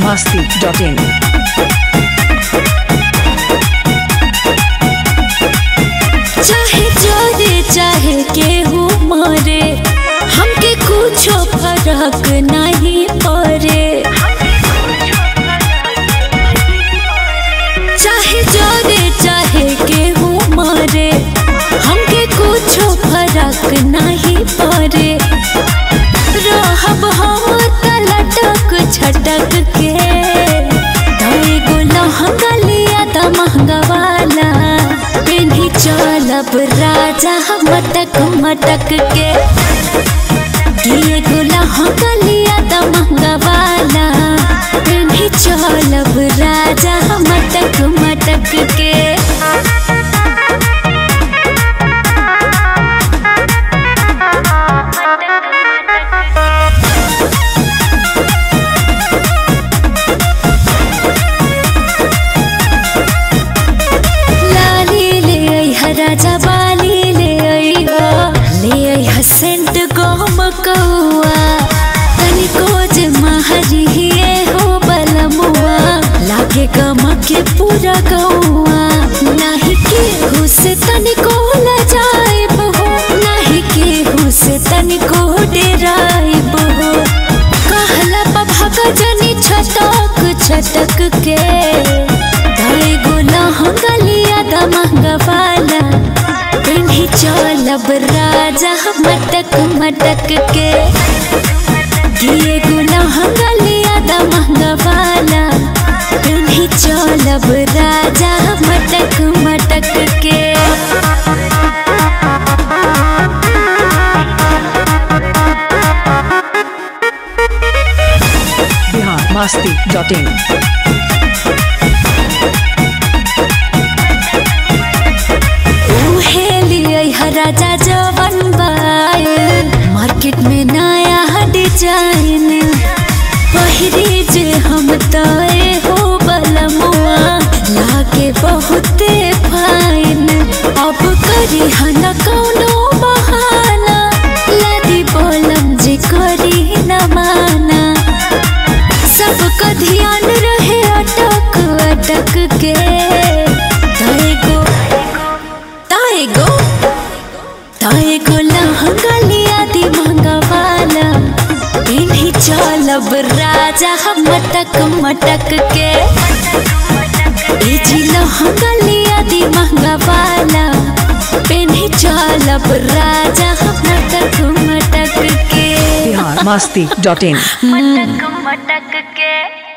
masti.in. चाहे जोरे चाहे केहू मरे हमके कुछो फर्क नहीं पड़े चाहे जोरे चाहे केहू मरे हमके कुछो फर्क नहीं पड़े रहब हम तलटक छटक के तोरे गो लहंगा लिया त महंगा वाला पेन्ही चलब राजा मटक मटक के किए गो लहंगा लिया त महंगा वाला पेन्ही चलब राजा मटक मटक के लाली ले आई हा राजा बाली ले आई हा ले आई हा सेंट गोम कौआ तनिको जे महरी हिए हो बलमुआ लागे गमके पूरा गौआ नाही केहू से तनिको न जाइब हो नाही केहू से तनिको डेराइब हो कहला पभा जनी छटक छटक के ताई गोला हंगलिया दा महंगा वाला पिन्ही चलब राजा मटक मटक के किए गोला हंगलिया दा महंगा वाला पिन्ही चलब राजा मटक मटक के Bihar masti.in. उहे लिए हा राजा जवन बायल मार्केट में नया डिजाइन पहिरी जे हम तय हो बलमुआ लागे बहुते फाइन अब करी हन कौनो बहाना लादी बोलम जे करी न माना सबका ध्यान रहे अटक अटक के ताए गो ताए गो ताए गो लहंगा लिया दी महंगा वाला इन्हीं चलब राजा हम मटक मटक के ए जी लहंगा लिया दी महंगा वाला इन्हीं चलब राजा हम मटक मटक के Bihar masti.in. मटक मटक के